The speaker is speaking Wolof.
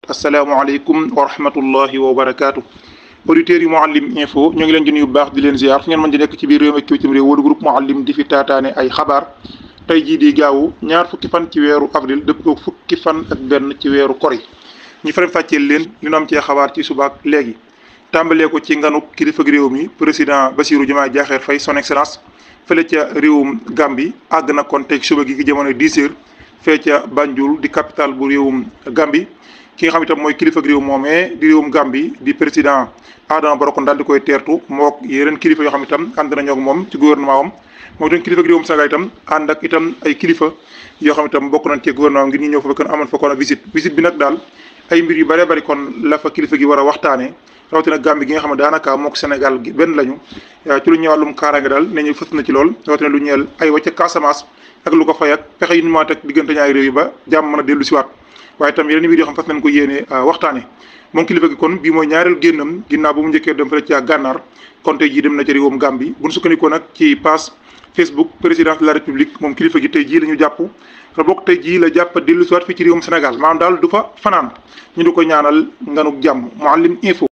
asalaamaaleykum wa rahmatullahi wa barakaatu auditeurs yi Mouhalim info ñoo ngi leen di nuyu bu baax di leen ziar fu ngeen mën di nekk ci biir réew mi ak bitim réew wala groupe Mouhalim di fi taataane ay xabaar tey jii di gaawu ñaar fukki fan ci weeru avril dëpp ko fukki fan ak benn ci weeru kori ñu faram fàcceel leen li ñu am cee xabaar ci subaak léegi tàmbalee ko ci nganu kilifa réew mi président Bassirou Diomaye Diakhar Faye son excellence fële ca réewum Gambie àgg na kon teg suba gi ki jamono 10 heures fee ca Banjul di capitale bu réewum Gambie ki nga xam itam mooy kilifa réew moomee di réewum Gambie di président Adama Barrow kon daal di koy teertu mook yeneen kilifa yoo xam itam ànd nañoo ak moom ci gouvernement am moom itam kilifa réewum Sénégal itam ànd ak itam ay kilifa yoo xam itam bokk nañ ci gouvernement ngir ñu ñëw fa kon amoon fa kon visite visite bi nag daal ay mbir yu bëree bëri kon la fa kilifa gi war a waxtaanee rawatina Gambie gi nga xam ne daanaka mook Sénégal gi benn lañu ci lu ñëw wàllum kaaraange daal ne ñu fës na ci lool rawatina lu ñeel ay wàcc Casamance ak lu ko fay ak pexe yu ñu mën a teg diggante ñaari réew yi ba jàmm mën a dellu siwaat waaye itam yeneen mbir yoo xam fas nañ ko yéene waxtaane moom kilifa gi kon bii mooy ñaareel génnam ginnaaw bu mu njëkkee dem fële ci gànnaar kon tey jii dem na ci réewum Gambie bu ñu sukkandikoo nag ci page Facebook présidence de la république moom kilifa gi tey jii la ñu jàpp te bokk tey jii la jàpp dellu siwaat fii ci réewum Sénégal maanaam daal du fa fanaan ñu di ko ñaanal nganuk jàmm Mouhalim info